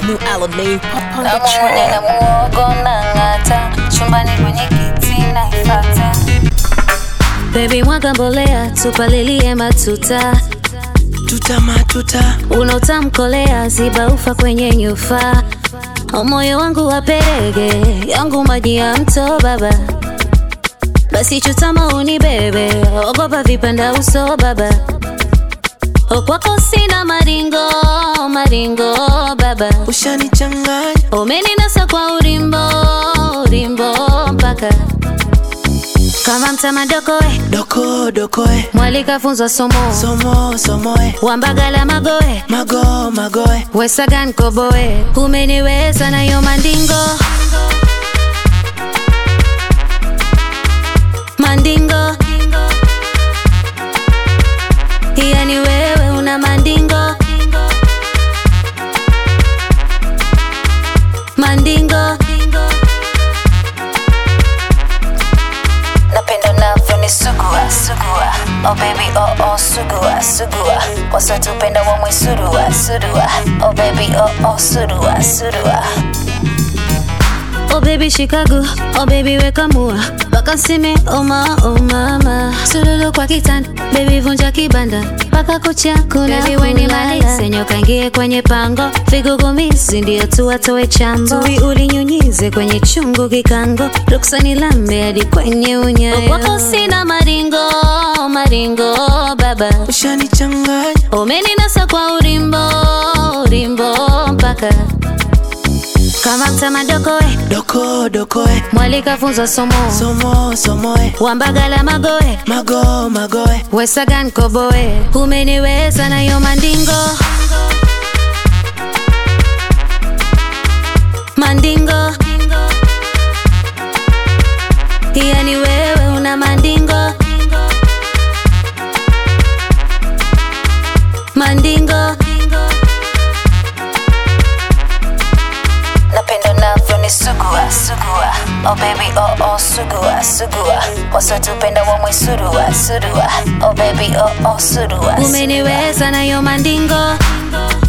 New Alamay Pop on the Namuone na track. muogo na ng'ata, chumbani kwenye kiti naifata. Baby mwaga mbolea, tupalilie matuta, Tuta matuta unaotamkolea ziba ufa kwenye nyufa. Moyo wangu waperege, yangu maji ya mto baba. Basi chutama unibebe, ogopa vipanda uso baba. Kwako sina maringo, maringo baba. ushanichanganya Umeninasa kwa urimbo, urimbo mpaka kama mtamadokoe doko dokoe mwalika funzwa somo somo somoe wambagala magoe mago magoe wesagan koboe umeniweza nayo mandingo mandingo yani wewe una mandingo mandingo napenda unavyonisugua sugua oh baby oh oh sugua sugua wasotupenda wamwe surua surua oh baby oh oh surua surua Oh baby Chicago, oh baby weka mua Paka sime, oh ma, oh mama Sululu kwa kitanda, baby vunja kibanda Paka kucha kuna baby weni malise Nyoka ingie kwenye pango Vigugumizi ndio tuwatoe chambo Tui ulinyunyize kwenye chungu kikango Ruksani lambe hadi kwenye unyayo Wako sina maringo, maringo baba ushanichanganya Umeninasa kwa urimbo, urimbo mpaka kama mtamadokoe doko dokoe mwalika funzwa somo somo somoe wambagala magoe mago magoe wesagan koboe umeniweza nayo mandingo mandingo yani wewe una mandingo mandingo napenda unavyonisugua sugua oh baby oh oh sugua sugua wasotupenda wamwe surua surua oh baby oh oh surua umeniweza nayo mandingo